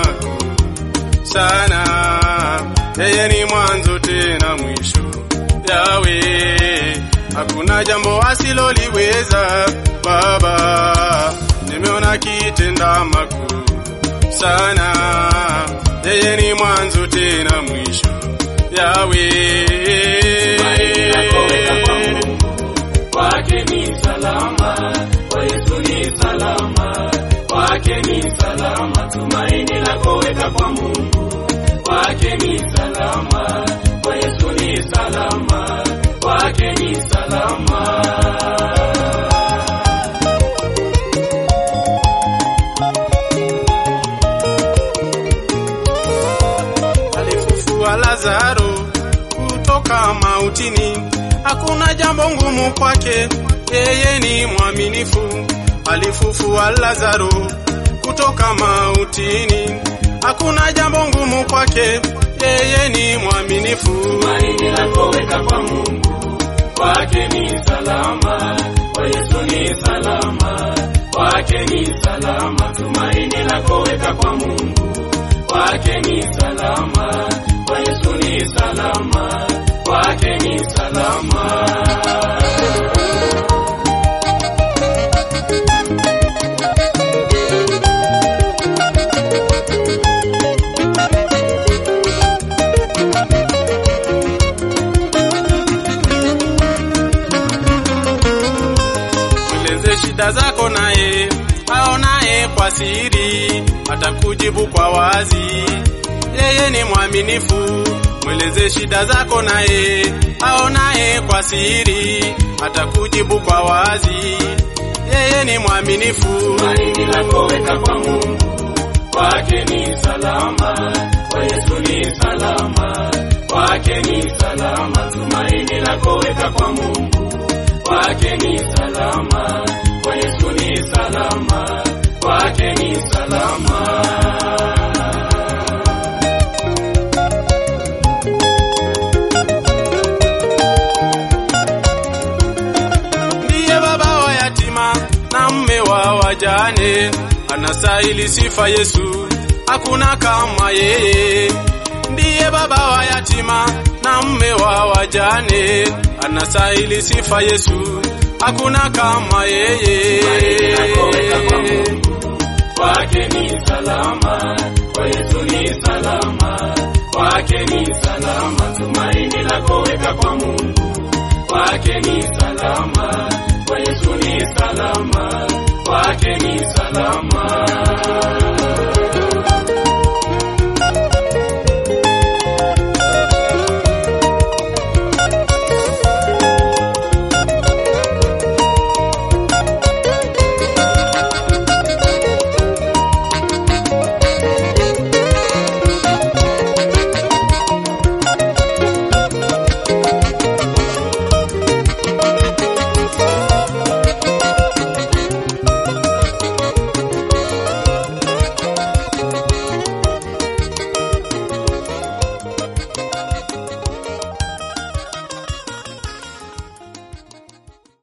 makuu sana. Yeye ni mwanzo tena mwisho. Yawe, hakuna jambo asiloliweza. Baba, nimeona kitenda makuu sana. Yeye ni mwanzo tena mwisho. Yawe, Tumaini lako weka kwa Mungu, kwake ni salama, kwa Yesu ni salama, kwake ni salama. Tumaini lako weka kwa Mungu, kwake ni salama, kwa Yesu ni salama, kwake ni salama. alifufua Lazaro kutoka mautini, hakuna jambo ngumu kwake, yeye ni mwaminifu. Alifufua Lazaro kutoka mautini, hakuna jambo ngumu kwake, yeye ni mwaminifu. Tumaini lako weka kwa Mungu, kwake ni salama, kwa Yesu ni salama, kwake ni salama. Tumaini lako weka kwa Mungu, kwake ni salama, kwa Yesu ni salama, kwake ni salama. Mweleze shida zako naye aonaye kwa siri, atakujibu kwa wazi. Yeye ni mwaminifu. Mweleze shida zako naye aonaye kwa siri, atakujibu kwa wazi. Yeye ni mwaminifu. Tumaini lako weka kwa Mungu, kwake ni salama, kwa Yesu ni salama, kwake ni salama. Tumaini lako weka kwa Mungu, kwake ni salama, kwa Yesu ni salama, kwake ni salama. ndiye baba wa yatima na mme wa wajane, anastahili sifa Yesu, hakuna kama yeye. Ndiye baba wa yatima na mme wa wajane, anastahili sifa Yesu, hakuna kama yeye. Tumaini lako weka kwa Mungu, kwake ni salama, kwa Yesu ni salama, kwake ni salama. Tumaini lako weka kwa Mungu, kwake ni salama, kwa Yesu ni salama, kwake ni salama.